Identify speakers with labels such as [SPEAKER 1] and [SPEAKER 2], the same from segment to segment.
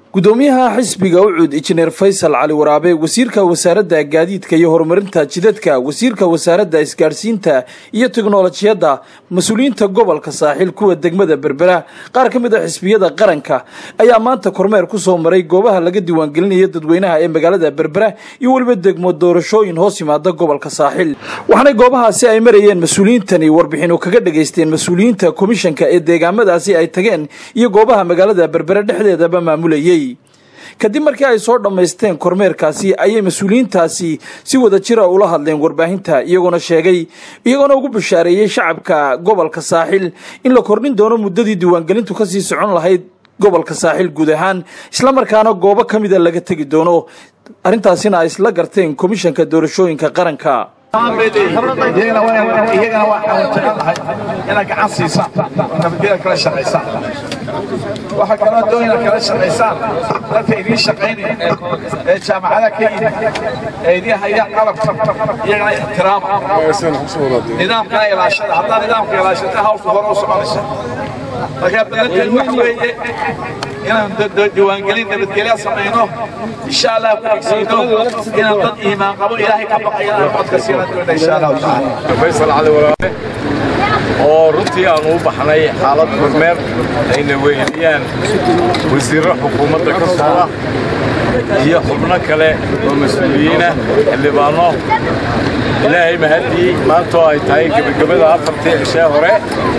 [SPEAKER 1] gudoomiyaha xisbiga ucuud injineer faysal cali waraabe wasiirka wasaaradda gaadiidka iyo horumarinta jidadka wasiirka wasaaradda isgaadhsiinta iyo teknolojiyadda mas-uuliyiinta gobolka saaxiil kuwa degmada berbera qaar ka mid a xisbiyada qaranka ayaa maanta kormeer ku soo maray goobaha laga diiwaangelinayo dadweynaha ee magaalada berbera iyo weliba degmo doorashooyin hoos yimaada gobolka saaxiil waxaanay goobahaasi ay marayeen mas-uuliyiintani warbixinu kaga dhageysteen mas-uuliyiinta komishanka ee deegaamadaasi ay tageen iyo goobaha magaalada berbera dhexdeedaba maamulayay kadib markii ay soo dhammaysteen kormeerkaasi ayay mas-uuliyiintaasi si wada jira ula hadleen warbaahinta iyagoona sheegay iyagoona ugu bashaareeyey shacabka gobolka saaxiil in la kordhin doono muddadii diiwaangelintu kasii socon lahayd gobolka saaxiil guud ahaan islamarkaana goobo ka mida laga tegi doono arrintaasina ay isla garteen komishanka doorashooyinka qaranka
[SPEAKER 2] iyagana waxaan jecelnahay inaad gacan siisaan nabadgeda kala shaqaysaan waxaa kaloo doon inaad kala shaqaysaan dadka idiin shaqaynaya ee jaamacadaha ka yimid ee idiin haya qalabka iyagana ixtiraama nidaamkana ilaashada haddaa nidaamka ilaashata hawlka hore u soconaysa markaa badankan wax weeye inaan diiwaangelin nabadgelya samayno insha allah ku xigsiino inaan dad iimaan qabo ilaahay ka baqayo aan codka siina doona insha allahu tacaala
[SPEAKER 3] faysal cali waraabe oo runtii aanu u baxnay xaalad kormeer ayna weyniyaan wasiirro xukuumadda ka socda iyo xubno kale oo mas-uuliyiinah xildhibaanno ilaahay mahaddii maantoo ay tahay gebagabada afartii cishee hore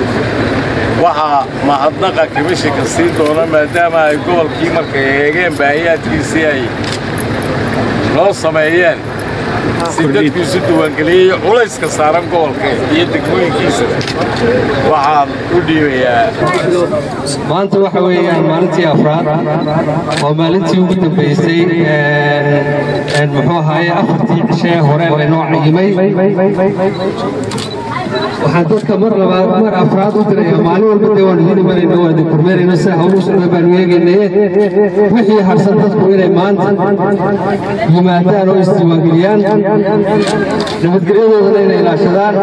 [SPEAKER 3] waxaa mahadnaqa komishinka sii doona maadaama ay gobolkii markay eegeen baahiyaadkiisii ay noo sameeyeen si dadkiisu diiwaangeliyey culayska saaran gobolka iyo degmooyinkiisa waxaan u dhiibayaa
[SPEAKER 4] maanta waxa weeyaan maalintii afraad oo maalintii ugu dambaysay muxuu ahaaye afartii cishee hore laynoo cayimay waxaan dadka mar labaad mar afraad u diraya maalin walba dee waan idin imanayna waan idin kormeerayna sida hawlu socda baanu eegaynaye wixii harsan dadku inay maanta yimaadaan oo isdiiwaangeliyaan nabadgelyadoodana inay ilaashadaan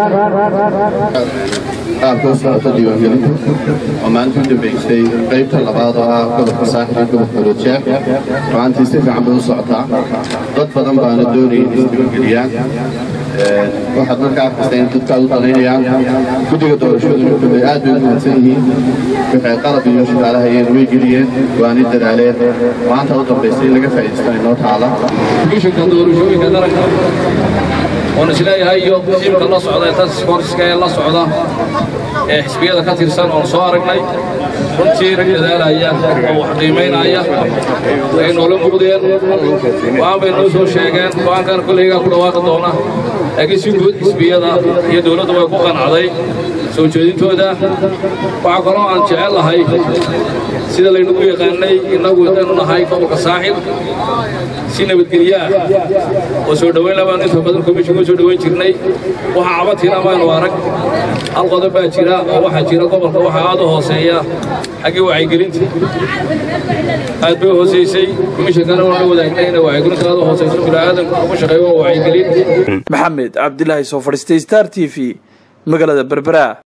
[SPEAKER 5] qaabka u socota diiwaangelinta oo maalinta u dambaysay qaybta labaad oo ah gobolka saaxil iyo gobolka rojeer maantii si fiican bay u socotaa dad badan baana doonaya in isdiiwaangeliyaan waxaad marka arkaysa in dadka aad u danaynayaan guddiga doorashooyinka bay aad bay u mahadsan yihiin waxay qalab iyo shaqaalahayeen way geliyeen waana dadaaleen maanta u dambaysay in laga faa'iidaysto inoo taala
[SPEAKER 6] komishanka doorashooyinka qaranka oon isleeyahay iyo tiimka la socda ee taskiforska ee la socda ee xisbiyada ka tirsan oon soo aragnay runtii rag dadaalaya oo wax qiimaynaya ay noola muuqdeen go-aan bay noo soo sheegeen go-aankan kollaygaa ku dhawaaqi doona laakiin si guud xisbiyada iyo dowladda way ku qanacday soo jeedintooda waxaa kaloo aan jecel lahay sida laynagu yaqaanay innagu hadaynu nahay gobolka saaxil si nabadgelyaah oo soo dhowayn labaanu inta badan komishinka soo dhowayn jirnay waxa cabadkiina maynu arag hal qodob baa jira oo waxaa jira gobolka waxaa aad u hooseeya xaggii wacyigelinta aad bay u hooseysay komishinkana waana wadaagnay inay wacyigelinta aad u hooseyso bini'aadanku ugu shaqeeyo waa wacyigelin
[SPEAKER 1] maxamed cabdilaahi soo fadhiistay star t v magaalada berbera